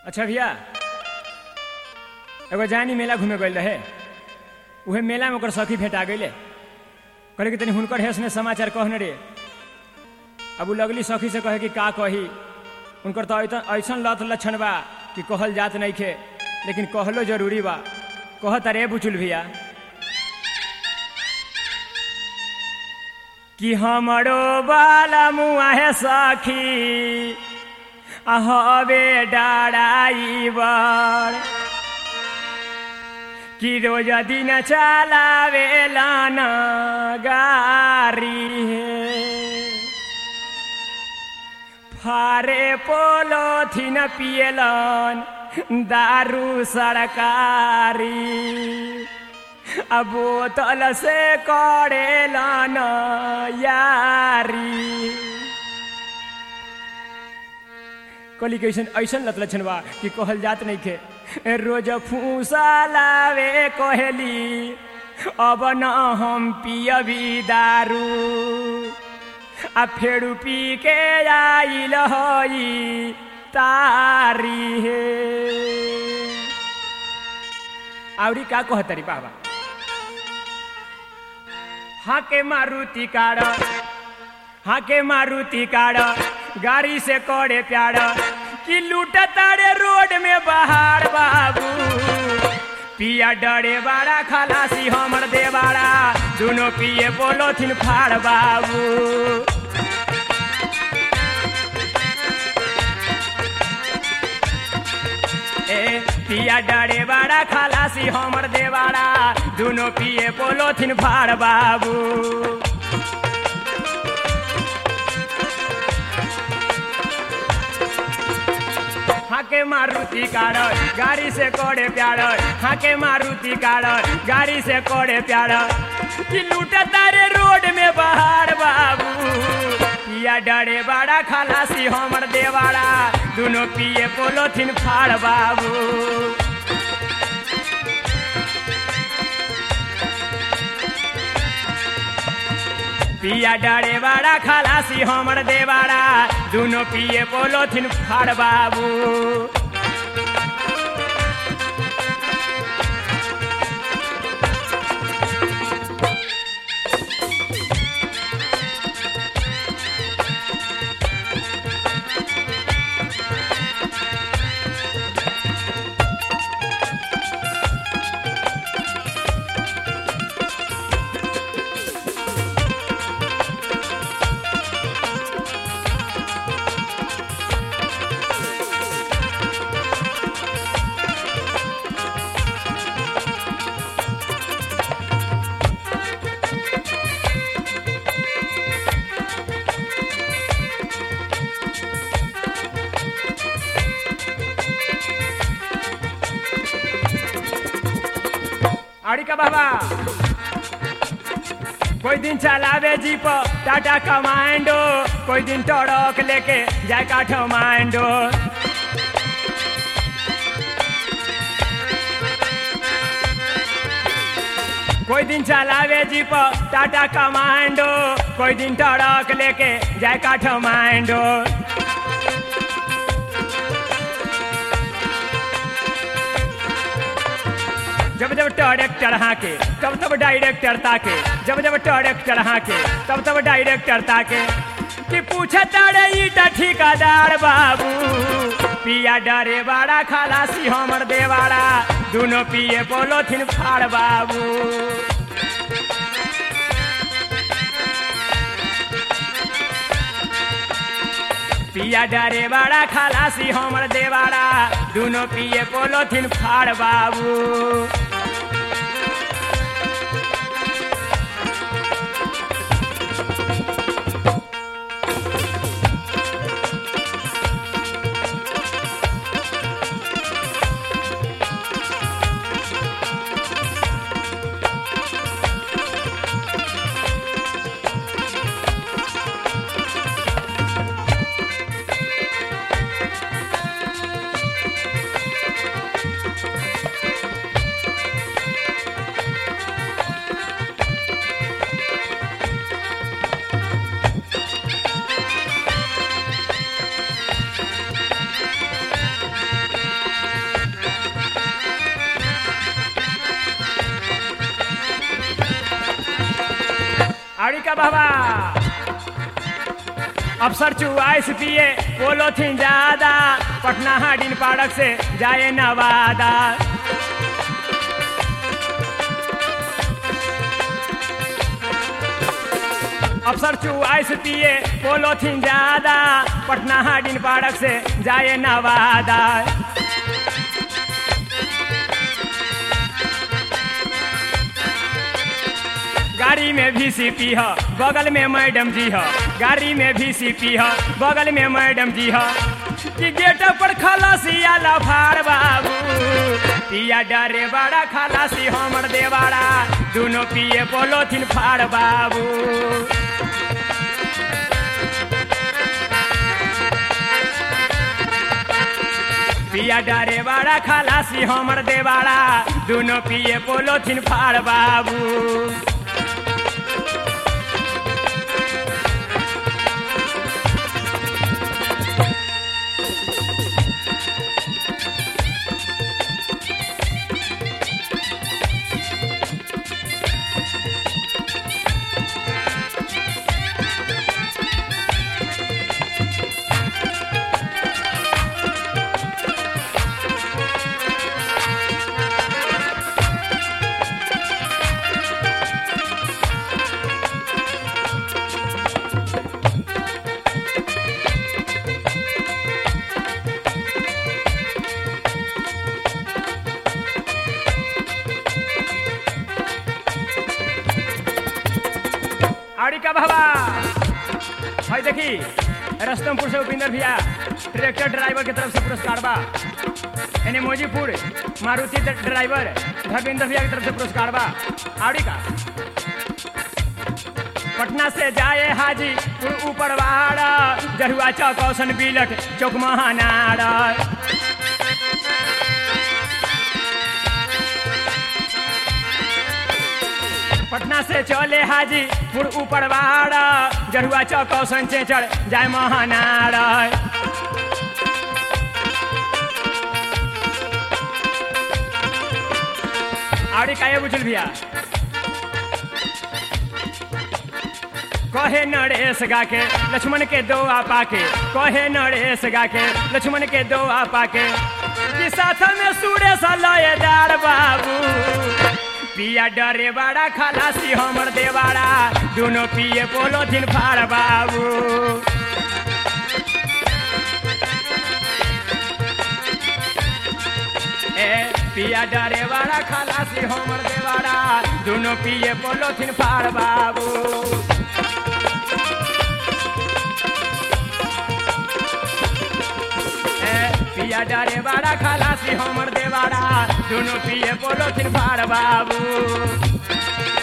अच्छा भैया एगो जानी मेला घूमे गइल रहे उहे मेला में ओकर सखी भेटा गइले कहले कि तनी हुनकर हेस में समाचार कहने रे अब उ लगली सखी से कहे कि का कही उनकर तो ऐसन ऐसन लत लक्षण बा कि कहल जात नहीं खे लेकिन कहलो जरूरी बा कहत रे बुचुल भैया कि हमरो बाला मुआ है सखी हवे डराइबर कि रोज दिन चलावेला न गारी हे फारे पोलो थिन पियलन दारू सरकारी अब बोतल से करेलन यारी कली के ऐसन ऐसन लत लक्षण बा कि कहल जात नहीं खे रोज फूसा लावे कहली अब न हम पियबी दारू आ फेरू पी के आइल हई तारी हे आवरी का कहतरी बाबा हाके मारुति कार हाके मारुति कार गाड़ी से करे प्यार कि लूट तारे रोड में बाहर बाबू पिया डरे बाड़ा खलासी हमर देवाड़ा दोनों पिए पोलोथिन फाड़ बाबू ए पिया डरे बाड़ा खलासी हमर देवाड़ा दोनों पिए पोलोथिन फाड़ बाबू हाके मारुति कार गाड़ी से कोड़े प्यार हाके मारुति कार गाड़ी से कोड़े प्यार कि लूटा तारे रोड में बाहर बाबू या डरे बड़ा खलासी हमर देवाड़ा दोनों पिए पोलोथिन फाड़ बाबू पिया डरे बड़ा खलासी हमर देवाड़ा दोनों पिए पोलोथिन फाड़ बाबू अड़ी का बाबा कोई दिन चलावे जीप टाटा कमांडो कोई दिन टड़क लेके जाए काठमांडो कोई दिन चलावे जीप टाटा कमांडो कोई दिन टड़क लेके जाए काठमांडो जब जब डायरेक्टर हाके तब तब डायरेक्टर ताके जब जब डायरेक्टर हाके तब तब डायरेक्टर ताके कि पूछे तारे ईटा ठिकादार बाबू पिया डरे बाड़ा खलासी हमर देवाड़ा दोनों पिए पोलोथिन फाड़ बाबू पिया डरे बड़ा खलासी हमर देवाड़ा दोनों पिए पोलोथिन फाड़ बाबू आड़ी का बाबा अफसर चुआइस पिए पोलोथीन ज्यादा पटना हाडिन पाड़क से जाए नवादा अफसर चुआइस पिए पोलोथीन ज्यादा पटना हाडिन पाड़क से जाए नवादा गाड़ी में भी सीपी ह बगल में मैडम जी ह गाड़ी में भी सीपी ह बगल में मैडम जी ह कि गेट पर खलासी आला फाड़ बाबू पिया डरे बड़ा खलासी हमर देवाड़ा दोनों पिए पोलोथीन फाड़ बाबू पिया डरे बड़ा खलासी हमर देवाड़ा दोनों पिए पोलोथीन फाड़ बाबू आड़ी का बाबा भाई देखी रस्तमपुर से उपिंदर भैया ट्रैक्टर ड्राइवर की तरफ से पुरस्कार बा एने मोजीपुर मारुति ड- ड्राइवर धर्मेंद्र भैया की तरफ से पुरस्कार बा आड़ी का पटना से जाए हाजी ऊपर वाड़ा जरुआ चौक औसन बिलट चौक महानाड़ा पटना से चले हाजी पुर ऊपर वाड़ा जरुआ चौक औसन चेचड़ जाए महानाड़ा आड़ी काये बुझल भैया कहे नरेश गा के लक्ष्मण के दो आपा के कहे नरेश गा के लक्ष्मण के दो आपा के कि साथ में सुरेश लयदार बाबू पिया डरे बड़ा खलासी हमर देवाड़ा दोनों पिए पोलोथीन फाड़ बाबू ए पिया डरे बड़ा खलासी हमर देवाड़ा दोनों पिए पोलोथीन फाड़ बाबू ए, पिया डरे बड़ा खलासी हमर देवाड़ा दोनों पिए पोलोथीन फाड़ बाबू